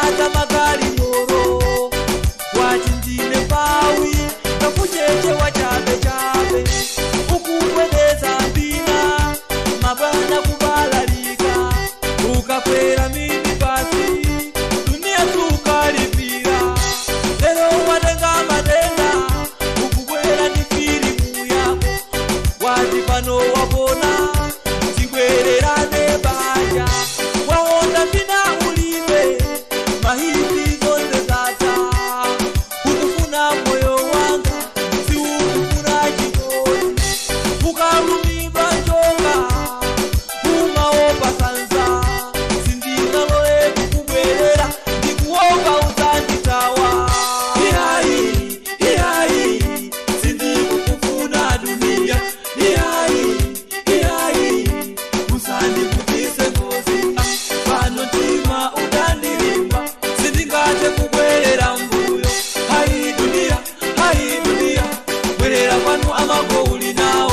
za magalimoto wati ndine pawi kafucheche wa chabe chabe ukubwedeza mbina mabwana kubalalika ukakwera mini basi dunia tukalipira lero watenga matenda ukubwera ni filimu yako wati pano wapona tibwererane banja waona mbina ulibe mahindi zonse zata ukufuna moyo wanga si ukufuna chikoni ukalumidwa njonga umaopa sanza sindingalole kukubwerera ndikuopa uzanditawa ihayi ihayi sindikukufuna dunia ihayi ihayi usandikutise ngozi pano ntima utandilimba sindingate kubwerera mbuyo hayi dunia hayi dunia bwerera kwanu amago uli nawo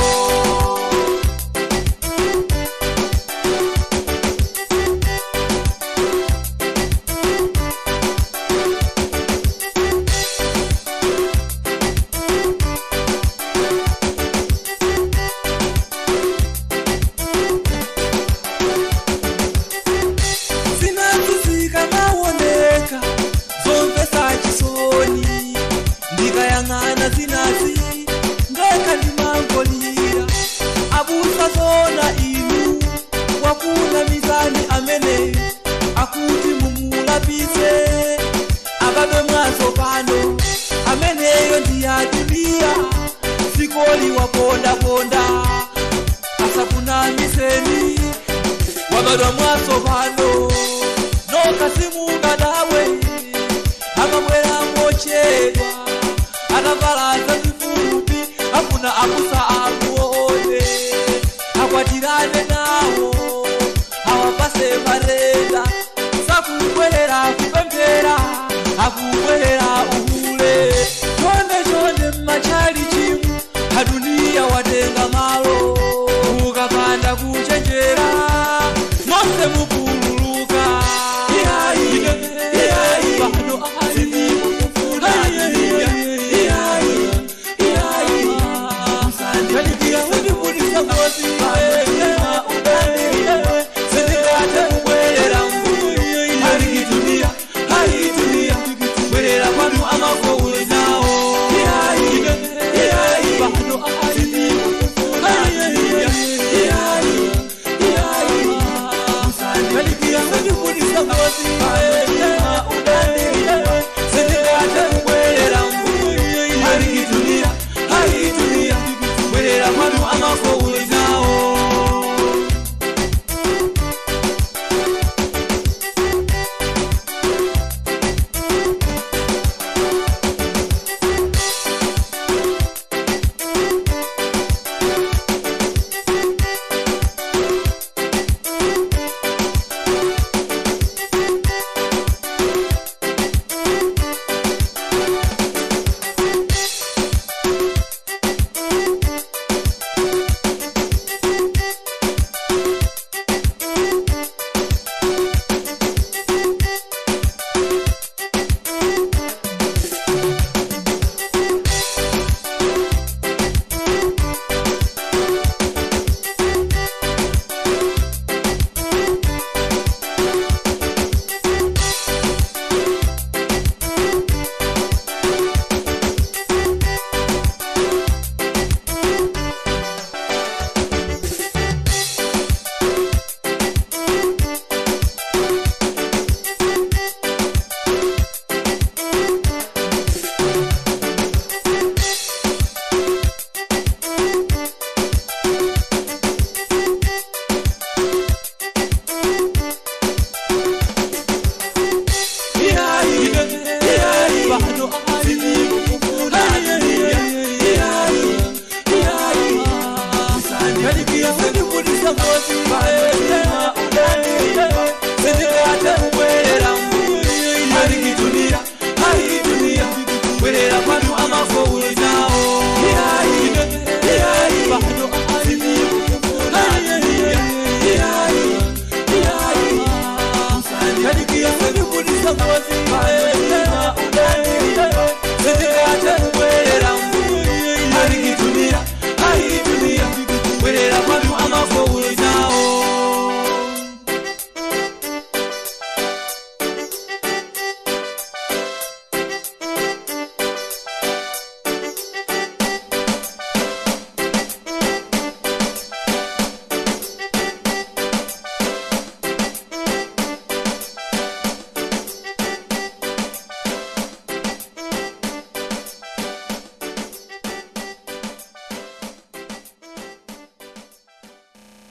zinatuzika maoneka zomvesa chisoni ndikayang'ana zinazi ndeka ndimangolira abusa zona inu wakuna mizani amene akuti mumulapise ababe mwazo pano ameneyo ndiyadunia sikoli wapondaponda asakunamiseni wabadwa mwaso pano nokasimuka dawe amabwera mochedwa anavalaza zifupi afuna abusa akuone akwatirane nawo awapase marenda sakubwerera kupemphera akubwerera uhule chonde chonde mmachali chimu hadunia watenga malo ukapanda kuchenjera mose mupululuka ihayi ihayi pano sindikukufuna dunia ihayi ihayi usandikalikia undifundisa ngozi pamema udaniwe sindikate kubwerera mbuyo halikitunia haitunia bwerera kwanu amako uli nawo ihayi ihayi pano sindikukufuna dunia ihayi ihayi usandikalikia undifundisa ngozi pamema udaniwe sindikate kubwerera mbuyo halikitunia haitunia bwerera kwanu amako uli nawo Kalikia, sendifundisa ngozi